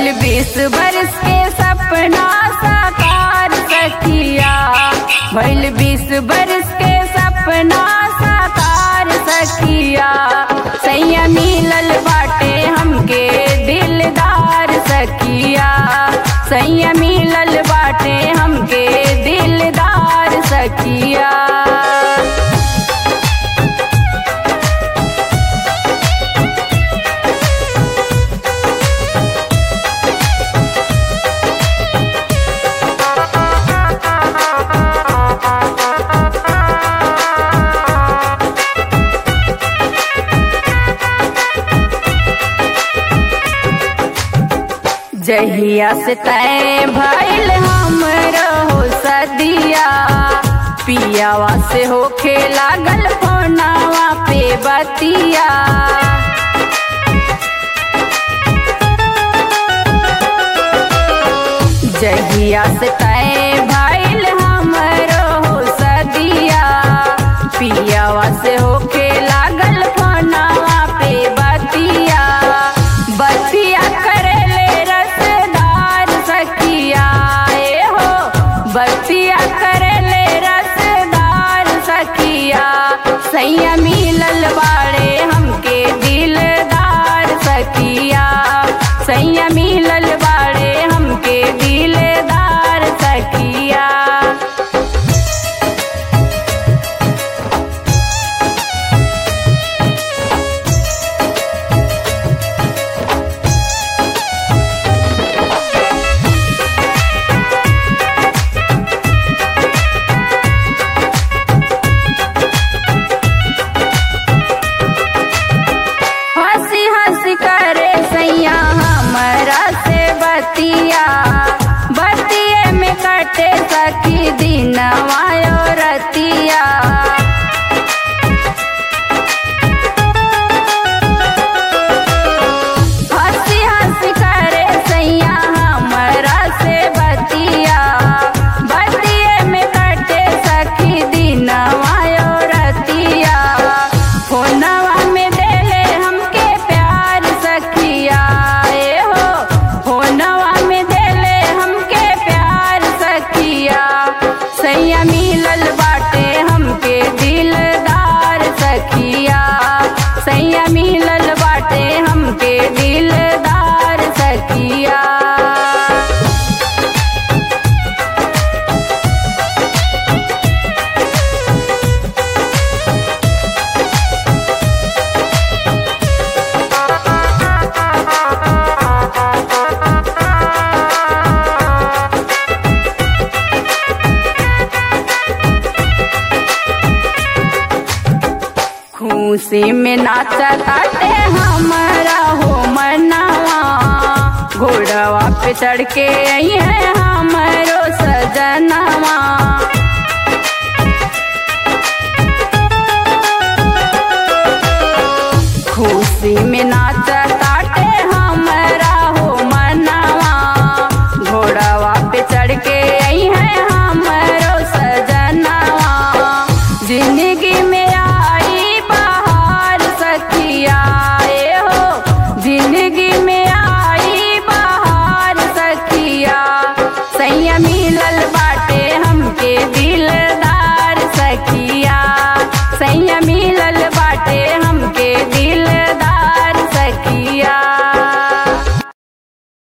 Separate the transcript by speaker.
Speaker 1: भैल बीस बरस के सपना साकार सखिया भैल बीस बरस के सपना साकार सखिया सैया मिलल बाटे हमके दिलदार सखिया सैया मिलल बाटे हमके दिलदार सखिया जहिया से तय भइल हम रहो सदिया पियावा से होखे लागल फोनावा पे बतिया जहिया से तय भइल हम रहो सदिया पियावा से होखे लागल फोनावा पे बतिया बतिया करेले रसदार सखिया ए हो बतिया करेले रसदार सखिया सैया मिलल बाड़े हमके दिलदार सखिया सैया मिलल बाड़े हमके दिलदार सखिया हंसी हंसी करे सैया हमरा से बतिया बतिये में कटे सखी दिनवा और रतिया हंसी हंसी करे सैया हमरा से बतिया बतिये में कटे सखी दिनवा और रतिया फोनवा में देले हमके प्यार सखिया ए हो फोनवा में देले हमके प्यार सखिया सैया मिलल बाटे हमके दिलदार सखिया सैया मिलल बाटे हमके दिलदार सखिया खुशी में नाचा ताटे हमारा हो मनावा घोड़वा पे चढ़ के आई है हमारो सजनावा खुशी में नाचा